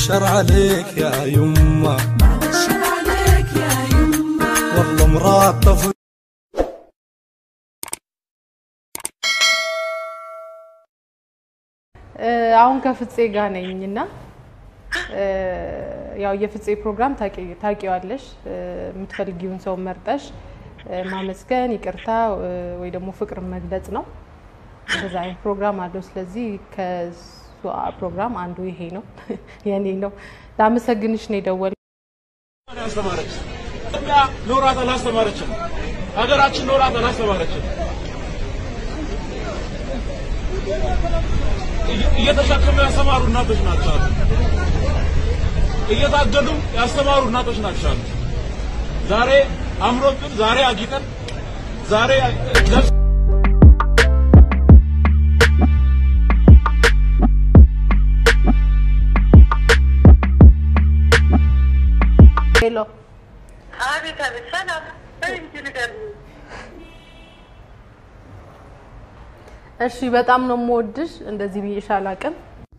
الشر عليك يا يمه الشر عليك يا يمه والله مراد طفل አሁን ከፍፄ ጋር ነኝ እና ያው የፍፄ ፕሮግራም ታቂ- ታውቂዋለሽ። የምትፈልጊውን ሰው መርጠሽ ማመስገን፣ ይቅርታ ወይ ደግሞ ፍቅር መግለጽ ነው። እንደዛ አይነት ፕሮግራም አለው። ስለዚህ ከሱ ፕሮግራም አንዱ ይሄ ነው፣ የኔ ነው። ላመሰግንሽ ነው የደወል ያስተማረች ኢትዮጵያ ኖራት አላስተማረችም። ሀገራችን ኖራት አላስተማረችም። እየ- እየተሸከሙ ያስተማሩ እናቶች ናቸው አሉ። እየታገሉ ያስተማሩ እናቶች ናቸው አሉ። ዛሬ አምሮብን፣ ዛሬ አጊጠን፣ ዛሬ ለብስ ሄሎ አቤት አቤት፣ ሰላም በይ እንጂ ንገሪኝ። እሺ፣ በጣም ነው የምወድሽ። እንደዚህ ብዬሽ አላውቅም።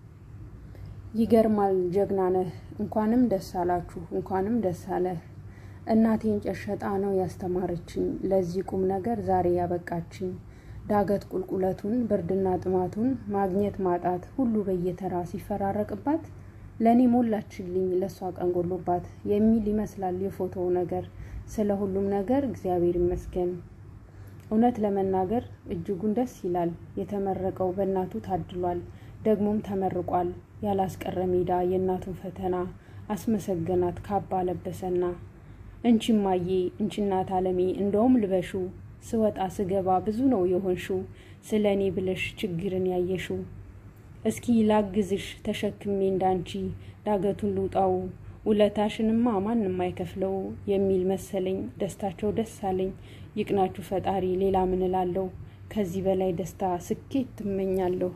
ይገርማል፣ ጀግና ነህ። እንኳንም ደስ አላችሁ፣ እንኳንም ደስ አለህ። እናቴን ጨሸጣ ነው ያስተማረችኝ፣ ለዚህ ቁም ነገር ዛሬ ያበቃችኝ። ዳገት ቁልቁለቱን፣ ብርድና ጥማቱን፣ ማግኘት ማጣት ሁሉ በየተራ ሲፈራረቅባት ለእኔ ሞላችልኝ ለእሷ ቀን ጎሎባት የሚል ይመስላል የፎቶው ነገር። ስለ ሁሉም ነገር እግዚአብሔር ይመስገን። እውነት ለመናገር እጅጉን ደስ ይላል። የተመረቀው በእናቱ ታድሏል፣ ደግሞም ተመርቋል። ያላስቀረ ሜዳ የእናቱን ፈተና አስመሰገናት ካባ ለበሰና። እንቺ እማዬ እንቺ እናት አለሜ እንደውም ልበሹ ስወጣ ስገባ ብዙ ነው የሆንሹ ስለ እኔ ብለሽ ችግርን ያየሹ እስኪ ላግዝሽ ተሸክሜ እንዳንቺ ዳገቱን ልውጣው ውለታሽንማ ማንም አይከፍለው የሚል መሰለኝ። ደስታቸው ደስ አለኝ። ይቅናችሁ ፈጣሪ ሌላ ምን እላለሁ? ከዚህ በላይ ደስታ ስኬት ትመኛለሁ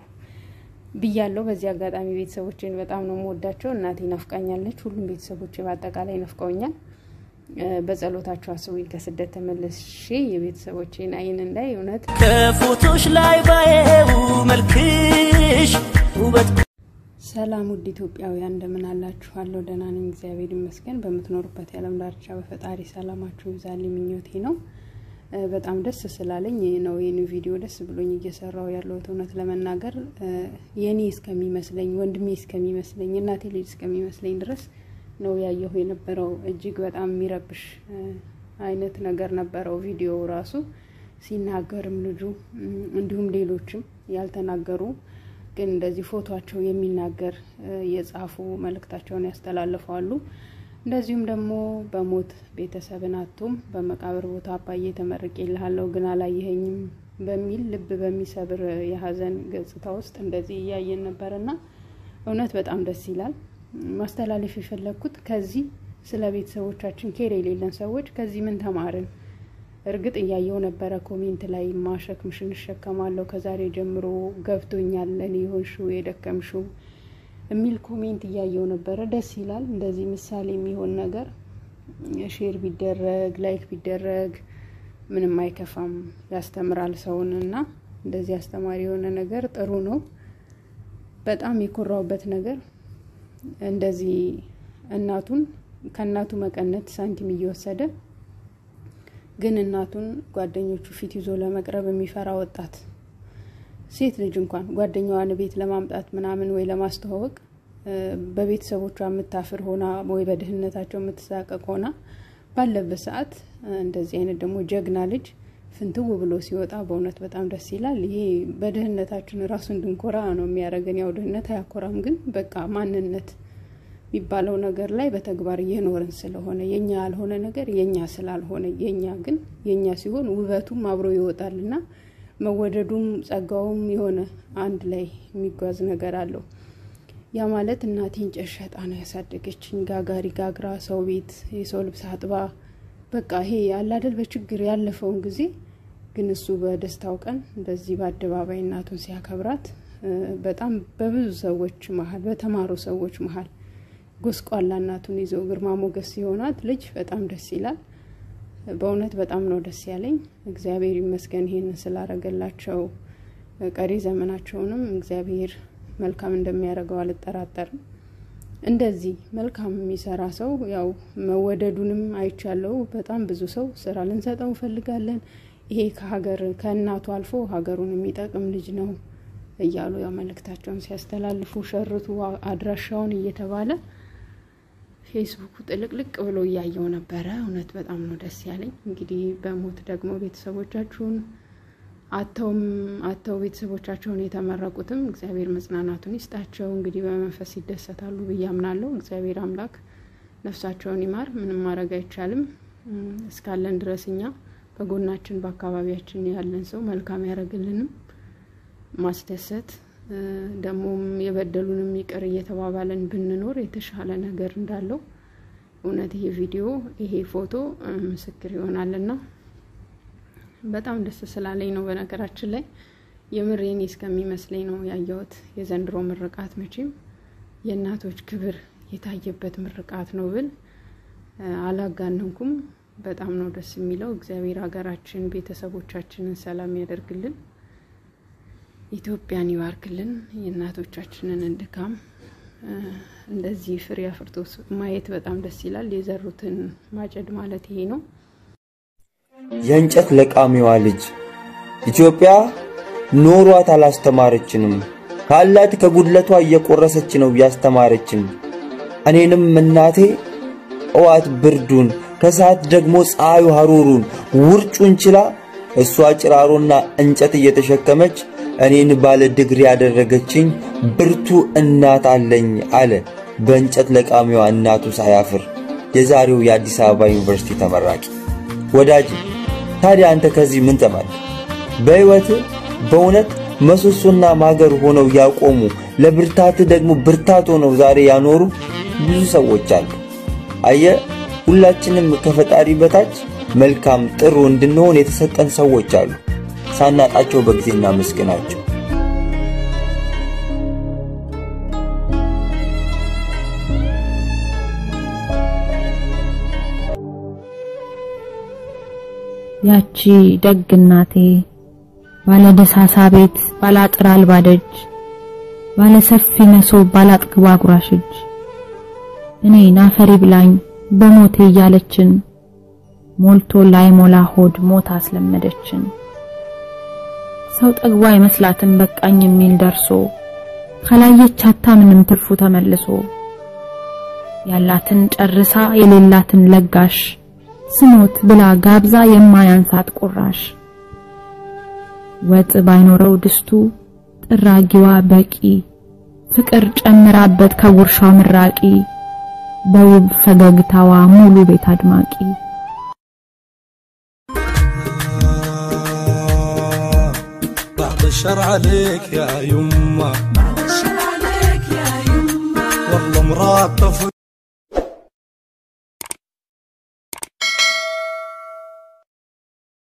ብያለሁ። በዚህ አጋጣሚ ቤተሰቦቼን በጣም ነው የምወዳቸው። እናቴ ናፍቃኛለች። ሁሉም ቤተሰቦቼ በአጠቃላይ ናፍቀውኛል። እ፣ በጸሎታቸው አስቡኝ። ከስደት ተመልሼ የቤተሰቦቼን አይን እንዳይ እውነት ከፎቶች ላይ ባየው መልክሽ ውበት ሰላም ውድ ኢትዮጵያውያን እንደምን አላችኋለሁ? ደህና ነኝ፣ እግዚአብሔር ይመስገን። በምትኖሩበት የዓለም ዳርቻ በፈጣሪ ሰላማችሁ ይብዛልኝ ምኞቴ ነው። እ፣ በጣም ደስ ስላለኝ ነው ይህን ቪዲዮ ደስ ብሎኝ እየሰራው ያለሁት። እውነት ለመናገር እ፣ የኔ እስከሚመስለኝ ወንድሜ እስከሚመስለኝ እናቴ ልጅ እስከሚመስለኝ ድረስ ነው ያየሁ የነበረው። እጅግ በጣም የሚረብሽ እ፣ አይነት ነገር ነበረው ቪዲዮ ራሱ ሲናገርም ልጁ እም፣ እንዲሁም ሌሎችም ያልተናገሩ ግን እንደዚህ ፎቷቸው የሚናገር እ፣ የጻፉ መልእክታቸውን ያስተላልፋሉ። እንደዚሁም ደግሞ በሞት ቤተሰብን አቶም በመቃብር ቦታ አባዬ ተመርቄልሃለሁ ግን አላየኸኝም በሚል ልብ በሚሰብር የሀዘን ገጽታ ውስጥ እንደዚህ እያየን ነበርና እውነት በጣም ደስ ይላል። ማስተላለፍ የፈለግኩት ከዚህ ስለ ቤተሰቦቻችን ኬር የሌለን ሰዎች ከዚህ ምን ተማርን? እርግጥ እያየው ነበረ ኮሜንት ላይ ማሸክምሽን እሸከማለሁ ከዛሬ ጀምሮ ገብቶኛል ለእኔ የሆንሽው የደከምሽው የሚል ኮሜንት እያየው ነበረ። ደስ ይላል። እንደዚህ ምሳሌ የሚሆን ነገር ሼር ቢደረግ ላይክ ቢደረግ ምንም አይከፋም፣ ያስተምራል ሰውን እና እንደዚህ አስተማሪ የሆነ ነገር ጥሩ ነው። በጣም የኮራውበት ነገር እንደዚህ እናቱን ከእናቱ መቀነት ሳንቲም እየወሰደ ግን እናቱን ጓደኞቹ ፊት ይዞ ለመቅረብ የሚፈራ ወጣት ሴት ልጅ እንኳን ጓደኛዋን ቤት ለማምጣት ምናምን ወይ ለማስተዋወቅ እ፣ በቤተሰቦቿ የምታፍር ሆና ወይ በድህነታቸው የምትሳቀቅ ሆና ባለበት ሰዓት እ፣ እንደዚህ አይነት ደግሞ ጀግና ልጅ ፍንትው ብሎ ሲወጣ በእውነት በጣም ደስ ይላል። ይሄ በድህነታችን ራሱ እንድንኮራ ነው የሚያደርገን። ያው ድህነት አያኮራም፣ ግን በቃ ማንነት የሚባለው ነገር ላይ በተግባር እየኖርን ስለሆነ የኛ ያልሆነ ነገር የኛ ስላልሆነ የኛ ግን የኛ ሲሆን ውበቱም አብሮ ይወጣል እና መወደዱም ጸጋውም የሆነ አንድ ላይ የሚጓዝ ነገር አለው። ያ ማለት እናቴን ጨሸጣ ነው ያሳደገችኝ። ጋጋሪ ጋግራ ሰው ቤት የሰው ልብስ አጥባ በቃ ይሄ አላደል በችግር ያለፈውን ጊዜ ግን እሱ በደስታው ቀን እንደዚህ በአደባባይ እናቱን ሲያከብራት እ፣ በጣም በብዙ ሰዎች መሀል በተማሩ ሰዎች መሀል ጎስቋላ እናቱን ይዘው ግርማ ሞገስ ሲሆናት ልጅ በጣም ደስ ይላል። በእውነት በጣም ነው ደስ ያለኝ። እግዚአብሔር ይመስገን ይሄንን ስላረገላቸው። ቀሪ ዘመናቸውንም እግዚአብሔር መልካም እንደሚያደርገው አልጠራጠርም። እንደዚህ መልካም የሚሰራ ሰው ያው መወደዱንም አይቻለው። በጣም ብዙ ሰው ስራ ልንሰጠው እንፈልጋለን። ይሄ ከሀገር ከእናቱ አልፎ ሀገሩን የሚጠቅም ልጅ ነው እያሉ ያው መልእክታቸውን ሲያስተላልፉ ሸርቱ አድራሻውን እየተባለ ፌስቡኩ ጥልቅልቅ ብሎ እያየው ነበረ። እውነት በጣም ነው ደስ ያለኝ። እንግዲህ በሞት ደግሞ ቤተሰቦቻችሁን አተውም አተው ቤተሰቦቻቸውን የተመረቁትም እግዚአብሔር መጽናናቱን ይስጣቸው። እንግዲህ በመንፈስ ይደሰታሉ ብዬ አምናለሁ። እግዚአብሔር አምላክ ነፍሳቸውን ይማር። ምንም ማድረግ አይቻልም። እስካለን ድረስ እኛ በጎናችን በአካባቢያችን ያለን ሰው መልካም ያደረግልንም ማስደሰት ደግሞም የበደሉንም ይቅር እየተባባለን ብንኖር የተሻለ ነገር እንዳለው እውነት ይሄ ቪዲዮ ይሄ ፎቶ ምስክር ይሆናልና በጣም ደስ ስላለኝ ነው። በነገራችን ላይ የምር የኔ እስከሚመስለኝ ነው ያየሁት። የዘንድሮ ምርቃት መቼም የእናቶች ክብር የታየበት ምርቃት ነው ብል አላጋነንኩም። በጣም ነው ደስ የሚለው። እግዚአብሔር ሀገራችን ቤተሰቦቻችንን ሰላም ያደርግልን፣ ኢትዮጵያን ይባርክልን። የእናቶቻችንን ድካም እንደዚህ ፍሬ አፍርቶ ማየት በጣም ደስ ይላል። የዘሩትን ማጨድ ማለት ይሄ ነው። የእንጨት ለቃሚዋ ልጅ ኢትዮጵያ ኖሯት አላስተማረችንም። ካላት ከጉድለቷ እየቆረሰች ነው ያስተማረችን። እኔንም እናቴ እዋት ብርዱን ከሰዓት ደግሞ ፀሐዩ ሐሩሩን ውርጩን ችላ እሷ ጭራሮና እንጨት እየተሸከመች እኔን ባለ ድግሪ ያደረገችኝ ብርቱ እናት አለኝ አለ በእንጨት ለቃሚዋ እናቱ ሳያፍር የዛሬው የአዲስ አበባ ዩኒቨርሲቲ ተመራቂ። ወዳጅ ታዲያ አንተ ከዚህ ምን ተማርክ? በሕይወት በእውነት ምሰሶና ማገር ሆነው ያቆሙ ለብርታት ደግሞ ብርታት ሆነው ዛሬ ያኖሩ ብዙ ሰዎች አሉ። አየ ሁላችንም ከፈጣሪ በታች መልካም ጥሩ እንድንሆን የተሰጠን ሰዎች አሉ። ሳናጣቸው በጊዜ እናመስግናቸው። ያቺ ደግ እናቴ ባለ ደሳሳ ቤት ባለ አጥር አልባ ደጅ ባለ ሰፊ መሶብ ባለ አጥግባ አጉራሽ እጅ እኔ ናፈሪ ብላኝ በሞቴ እያለችን ሞልቶ ላይ ሞላ ሆድ ሞት አስለመደችን። ሰው ጠግቧ አይመስላትም በቃኝ የሚል ደርሶ ካላየች አታምንም ትርፉ ተመልሶ ያላትን ጨርሳ የሌላትን ለጋሽ ስሞት ብላ ጋብዛ የማያንሳት ቁራሽ ወጥ ባይኖረው ድስቱ ጥራጊዋ በቂ ፍቅር ጨምራበት ከጉርሻው ምራቂ በውብ ፈገግታዋ ሙሉ ቤት አድማቂ بعد الشر عليك يا يما بعد الشر عليك يا يما والله مراد طفل